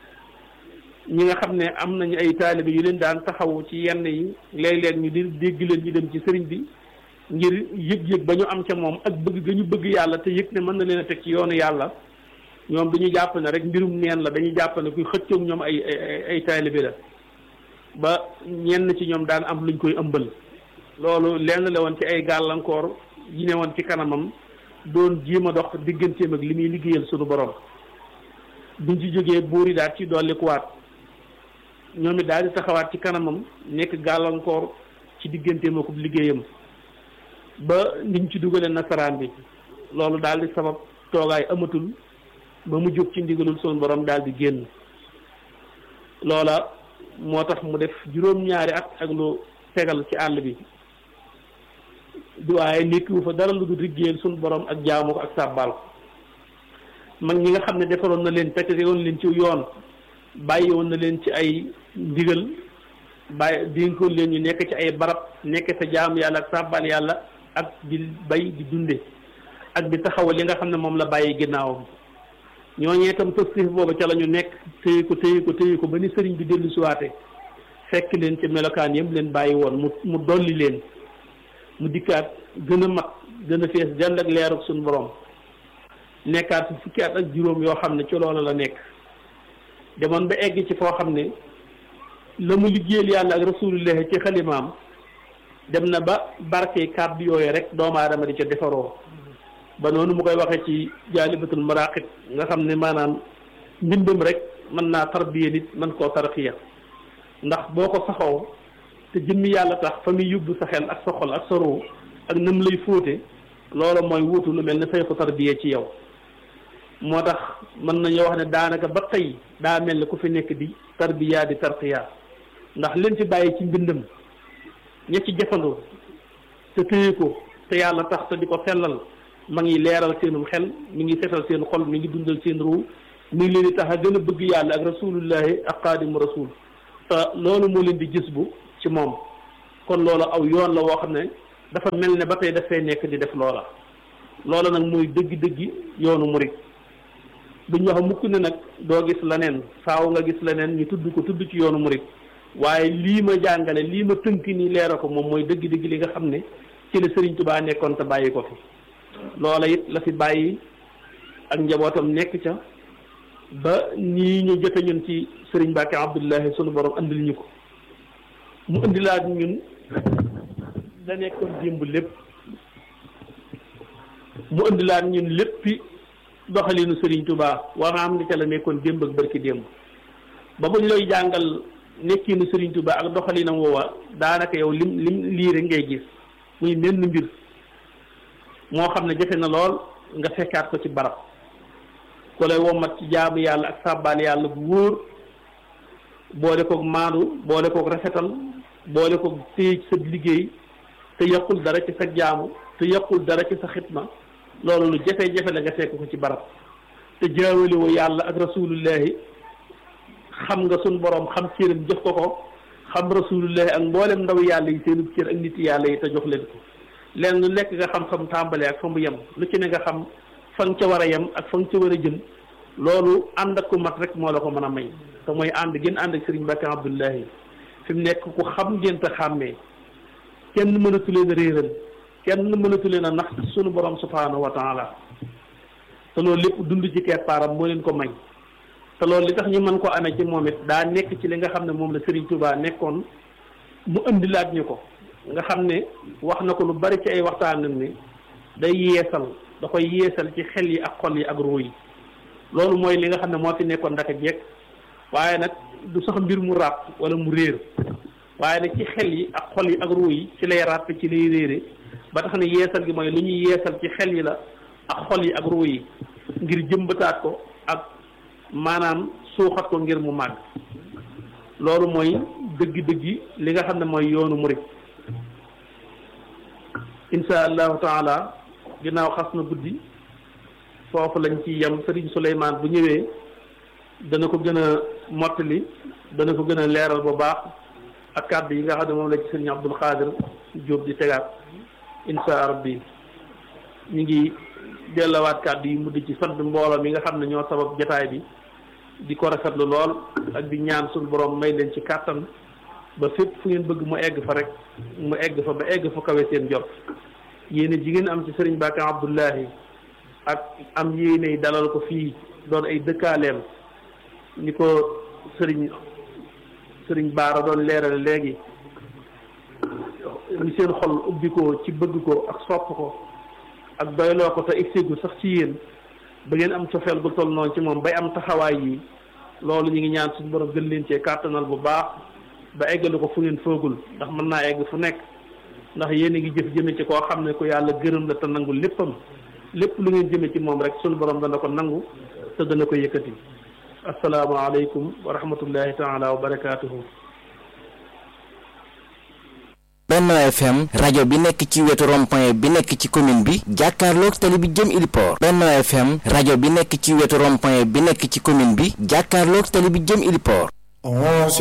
ñi nga xam ne am nañu ay taalibe yu leen daan taxawu ci yenn yi léeg-léeg ñu di dégg leen ñu dem ci sëriñ bi ngir yëg-yëg ba ñu am ca moom ak bëgg ga ñu bëgg yàlla te yëg ne mën na leen a teg ci yoonu yàlla ñoom dañu jàpp ne rek mbirum neen la dañuy jàpp ne kuy xëccoog ñoom ay ay ay taalibe la ba ñenn ci ñoom daan am luñ koy ëmbal loolu lenn la woon ci ay gàllankoor yi ne woon ci kanamam doon jéem a dox digganteem ak li muy liggéeyal sunu borom buñ ci jógee buur yi daal ci dollikuwaat ñoom it daal di taxawaat ci kanamam nekk gàllankoor ci digganteem ak liggéeyam ba niñ ci dugalee nasaraan bi loolu daal di sabab toogaay amatul ba mu jóg ci ndigalul sunu borom daal di génn loola moo tax mu def juróom-ñaari at ak lu tegal ci àll bi waaye nekkiwu fa dara lu dul liggéeyal sunu borom ak jaamu ko ak sàbbaal ko mag ñi nga xam ne defaroon na leen fekk woon leen ci yoon bàyyi woon na leen ci ay ndigal bàyyi dénkoon leen ñu nekk ci ay barab nekk sa jaamu yàlla ak sàbbaal yàlla ak di bay di dunde ak di taxawal li nga xam ne moom la bàyyi ginnaawam ñooñee itam positif boobu ca la ñu nekk téye ko téye ko téye ko ba ni sëriñ bi dellu siwaate fekk leen ci melokaan yëpp leen bàyyi woon mu mu dolli leen mu dikkaat gën a mat gën a fees dell ak leer ak suñu borom nekkaat fi fukki at ak juróom yoo xam ne ci loolu la nekk demoon ba egg ci foo xam ne la mu liggéeyal yàlla ak rasulullah ci xalimaam dem na ba barke kàddu yooyu rek doomu aadama di ca defaroo ba noonu mu koy waxee ci jaalibatul maraqib nga xam ne maanaam mbindam rek mën naa tarbiya nit mën koo tarxiya ndax boo ko saxoo te jëmmi yàlla tax fa muy yóbbu sa xel ak sa xol ak sa ruu ak nam lay fóote loolu mooy wuutu lu mel ne sayxu tarbiya ci yow moo tax mën nañoo wax ne daanaka ba tey daa mel ne ku fi nekk di tarbiya di tarqiya ndax leen fi bàyyi ci mbindam ña ci jëfandoo te téye ko te yàlla tax te di ko sellal ma ngi leeral seenum xel mi ngi setal seen xol mi ngi dundal seen ruu mi ngi leen di tax a gën a bëgg yàlla ak rasulullahi ak xaadimu rasul te loolu moo leen di gis bu ci moom kon loolu aw yoon la woo xam ne dafa mel ne ba tey dafay nekk di def loola loola nag mooy dëggi-dëggi yoonu murit duñ wax mukk ne nag doo gis leneen faaw nga gis leneen ñu tudd ko tudd ci yoonu murit waaye lii ma jàngale lii ma tënk nii leera ko moom mooy dëgg-dëgg li nga xam ne ci la Sëriñ Tubaa nekkoon te bàyyi ko fi loola it la fi bàyyi ak njabootam nekk ca ba nii ñu jote ñun ci Sëriñ Mbàkke Abdullahi sunu borom andil ñu ko mu indilaat ñun da nekkoon démb lépp mu indilaat ñun léppi doxalinu Serigne Touba waa nga xam ne ca la nekkoon démb ak barki démb ba buñ lay jàngal nekkinu Serigne Touba ak doxalinam woowa daanaka yow lim lim lii rek ngay gis muy menn mbir moo xam ne jafe na lool nga fekkaat ko ci barab ku lay wommat ci jaamu yàlla ak sàbbaal yàlla bu wóor boole koog maandu boole koog rafetal boole koog téye ci sa liggéey te yàqul dara ci sa jaamu te yàqul dara ci sa xitma loolu lu jafe-jafe la nga fekk ko ci barab te jaawale woo yàlla ak rasulullahi xam nga sun borom xam cëram jox ko ko xam rasulullahi ak mboolem ndaw yàlla yi seenu cër ak nit yàlla yi te jox leen ko leen lu nekk nga xam xam tàmbalee ak fa mu yem lu ci ne nga xam fa nga ca war a yem ak fa nga ca war a jëm loolu ànd ak ku mat rek moo la ko mën a may te mooy ànd gën ànd ak Serigne Mbacke Abdoulahi fi mu nekk ku xam ngeen te xàmmee kenn mënatu leen a réeral kenn mënatu leen a nax sunu borom subhanahu wa taala te loolu lépp dund ci keppaaram moo leen ko may te loolu li tax ñu mën ko amee ci moom it daa nekk ci li nga xam ne moom la Serigne Touba nekkoon mu indilaat ñu ko nga xam ne wax na ko lu bari ci ay waxtaanam ni day yeesal da koy yeesal ci xel yi ak xol yi ak ruu yi loolu mooy li nga xam ne moo fi nekkoon ndaka jekk waaye nag du sax mbir mu ràpp wala mu réer waaye nag ci xel yi ak xol yi ak ruu yi ci lay ràpp ci lay réere ba tax ne yeesal gi mooy lu ñuy yeesal ci xel yi la ak xol yi ak ruu yi ngir jëmbataat ko ak maanaam suuxat ko ngir mu màgg loolu mooy dëgg-dëggi li nga xam ne mooy yoonu murit insha allahu taala ginnaaw xas na guddi foofu lañ ci yem Serigne Souleymane bu ñëwee dana ko gën a mottali dana ko gën a leeral bu baax ak kàddu yi nga xam ne moom la ci Serigne Abdul Xaadir Jóob di tegaat insha rabbi ñu ngi dellawaat kàddu yi mu di ci sant mbooloo mi nga xam ne ñoo sabab jataay bi di ko rafetlu lool ak di ñaan suñu borom may leen ci kàttan ba fépp fu ngeen bëgg mu egg fa rek mu egg fa ba egg fa kawe seen jot yéene jigéen am ci Serigne Mbacke Abdoulahi ak am yéene dalal ko fii doon ay dëkkaaleem ni ko Serigne Serigne Baara doon leerale léegi ni seen xol ubbi ko ci bëgg ko ak sopp ko ak doyloo ko te egseegu sax ci yéen ba ngeen am cofeel gu toll noonu ci moom bay am taxawaay yi loolu ñu ngi ñaan suñu borom gën leen cee kàttanal bu baax ba eggalu ko fu ngeen foogul ndax mën naa egg fu nekk ndax yéen a ngi jëf jëme ci koo xam ne ku yàlla gërëm la te nangu léppam lépp lu ngeen jëme ci moom rek suñu borom dana ko nangu te dana ko yëkkati asalaamaaleykum wa rahmatullahi taala wa barakaatuhu Benno FM rajo bi nekk ci wetu rond-point bi nekk ci commune bi jàkkaarloog tali bi jëm Iliport Benno FM rajo bi nekk ci wetu rond-point bi nekk ci commune bi jàkkaarloog tali bi jëm Iliport